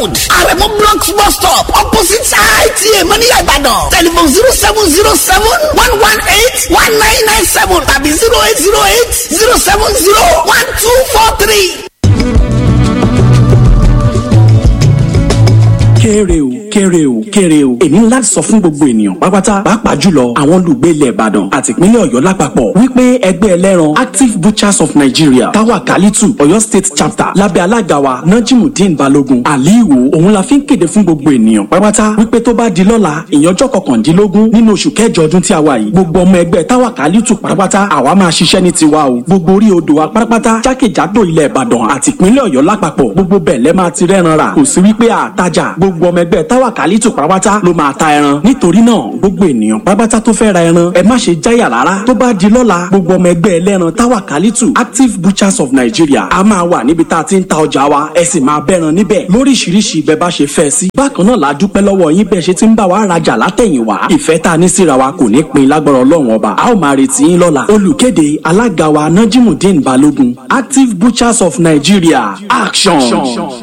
road àrẹ̀mú blocks bus stop opposite ita mọ́níyà ìbàdàn telephone zero seven zero seven one one eight one nine nine seven tàbí zero eight zero eight zero seven zero one two four three. kéré o kéré o kéré o èmi ńlá sọ fún gbogbo ènìyàn pápátá pàápàá jùlọ àwọn olùgbé ilẹ̀ ìbàdàn àti ìpínlẹ̀ ọ̀yọ́ lápapọ̀ wípé ẹgbẹ́ ẹlẹ́ran active butchers of nigeria táwa kálítù ọ̀yọ́ state chapter lábẹ́ alága wa najimudeen balogun aliwo òun la fi ń kéde fún gbogbo ènìyàn pápátá wípé tó bá di lọ́la ìyànjọ́ kọkàndínlógún nínú oṣù kẹjọ ọdún tí a wà yìí gbogbo ọmọ ẹgbẹ́ táwa kálítù pátápátá àwa máa ṣiṣẹ́ ní tiwa o gbogbo orí odò wa pátápátá jákèjádò ilẹ̀ ìbàdàn àti ìpínlẹ̀ ọ̀yọ́ lápapọ̀ gbogbo bẹ́ẹ̀ lẹ́ máa ti rẹ́ran rà kò sí wípé àtajà gbogbo ọmọ ẹgbẹ́ táwa kálítù pátápátá ló máa ta ẹran nítorí náà gbogbo ènìyàn pátápátá tó fẹ́ ra ẹran ẹ má ṣe jáyà rárá tó bá di lọ́la gbogbo ọmọ ẹgbẹ́ ẹlẹ́ran táwa kálítù active butchers of nigeria a máa wà níbi tá a ti ń ta ọjà wa ẹ sì máa bẹ́ran níbẹ̀ lóríṣiríṣi bẹ́ẹ̀ bá ṣe fẹ́ sí. bákan náà la dúpẹ́ lọ́wọ́ yín bẹ́ẹ̀ ṣe ti ń bá wa rajà látẹ̀yìnwá ìfẹ́ tá a ní síra wa kò ní pin lágbára ọlọ́run ọba a ó máa retí yín lọ́la olùkéde alága wa najimudeen balogun active butchers of nigeria action.